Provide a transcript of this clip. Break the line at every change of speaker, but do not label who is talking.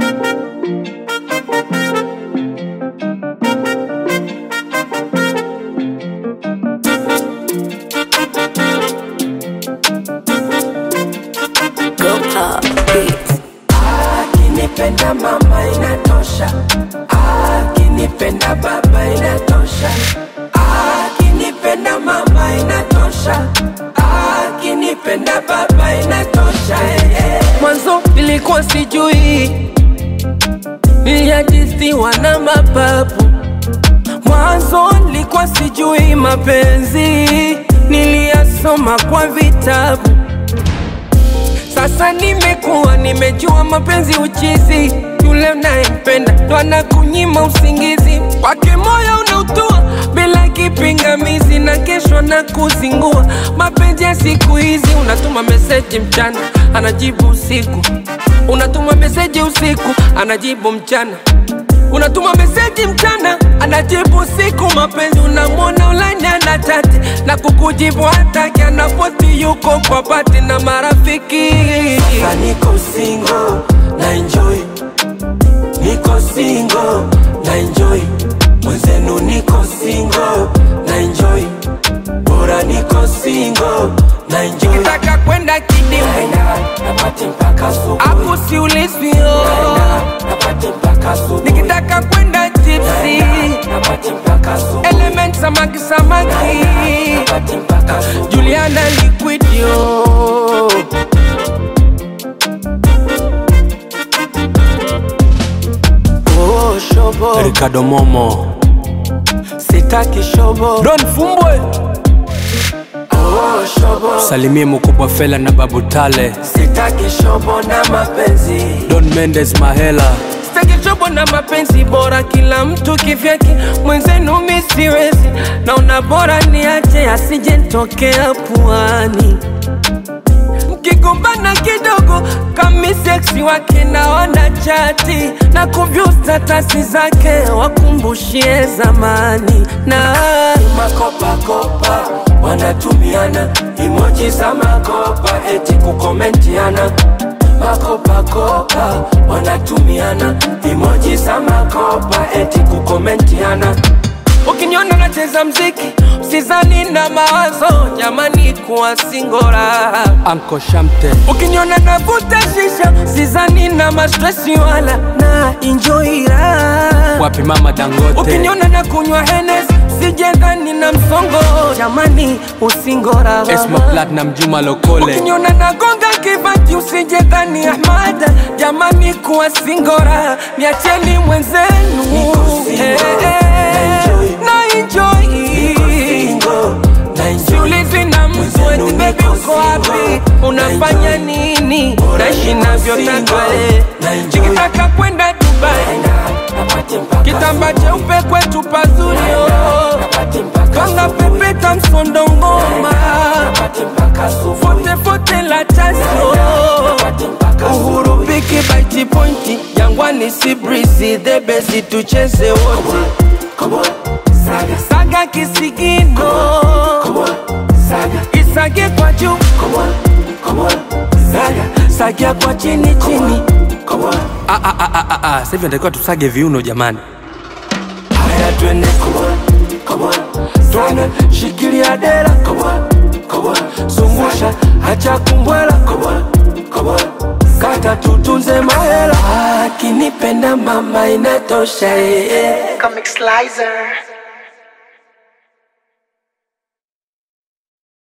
Go pop beats.
Akinipenda mama inatosha, akinipenda baba inatosha, akinipenda mama inatosha, akinipenda baba inatosha. eh, eh. Mwanzo ilikuwa sijui, niliajisiwa na mapapu. Mwanzo nilikuwa sijui mapenzi, niliyasoma kwa vitabu. Sasa nimekuwa nimejua mapenzi uchizi, yule unayempenda ndo anakunyima usingizi, kwake moyo unautua bila kipingamizi, na kesho na kuzingua. Mapenzi ya siku hizi, unatuma meseji mchana, anajibu usiku, unatuma meseji usiku, anajibu mchana unatuma meseji mchana anajibu siku mapenzi unamwona ulanya na chati na kukujibu hataki anapoti yuko kwa pati na marafiki sasa niko single na enjoy niko single na enjoy mwenzenu niko single na enjoy bora niko single na enjoy nikitaka kwenda kidimu napati mpaka asubuhi hapo siulizwio napati mpaka asubuhi nikitaka kwenda tipsi napati mpaka asubuhi element samaki samaki napati mpaka asubuhi Juliana liquidio Oh, shobo
Ricardo Momo
sitaki shobo
Don Fumbwe
oh, shobo
salimie mkubwa Fela na Babu Tale
sitaki shobo na mapenzi
Don Mendes Mahela
sitaki shobo na mapenzi bora kila mtu kivyake mwenzenu mi siwezi naona bora niache asije ntokea puani mkigombana kidogo kami seksi wake naona chati na kuvyu statasi zake wakumbushie zamani na makopakopa wanatumiana imoji za makopa eti kukomentiana makopakopa wanatumiana imoji za makopa eti kukomentiana ukiniona nacheza mziki usizani na mawazo jamani kuwa singora
Anko Shamte
ukiniona navuta shisha sizani na mastresi wala na injoira
wapi mama Dangote
ukiniona na kunywa henes sijendhani na msongo jamani usingora
Esma Platinum Juma Lokole
ukiniona nagonga kibati usijendhani ahmada jamani kuwa singora niacheni mwenzenu Eh, eh, na enjoy siulizi na mtu eti bebi uko wapi unafanya nini naishi navyotaka eh. nikitaka kwenda dubai kitamba cheupe kwetu pazuri oh. kanga pepeta msondo ngoma fotefote la chasio uhuru piki baiti pointi jangwani si brisi dhebesi tucheze wote saga kisigino isage kwa juu sagia kwa chini chini
Ah, ah, ah, ah, ah, ah. Sasa hivi natakiwa tusage viuno jamani
haya twende twende shikilia dera zungusha hacha kumbwela kata tutunze mahela akinipenda mama inatosha eh, eh.
Comic Slicer.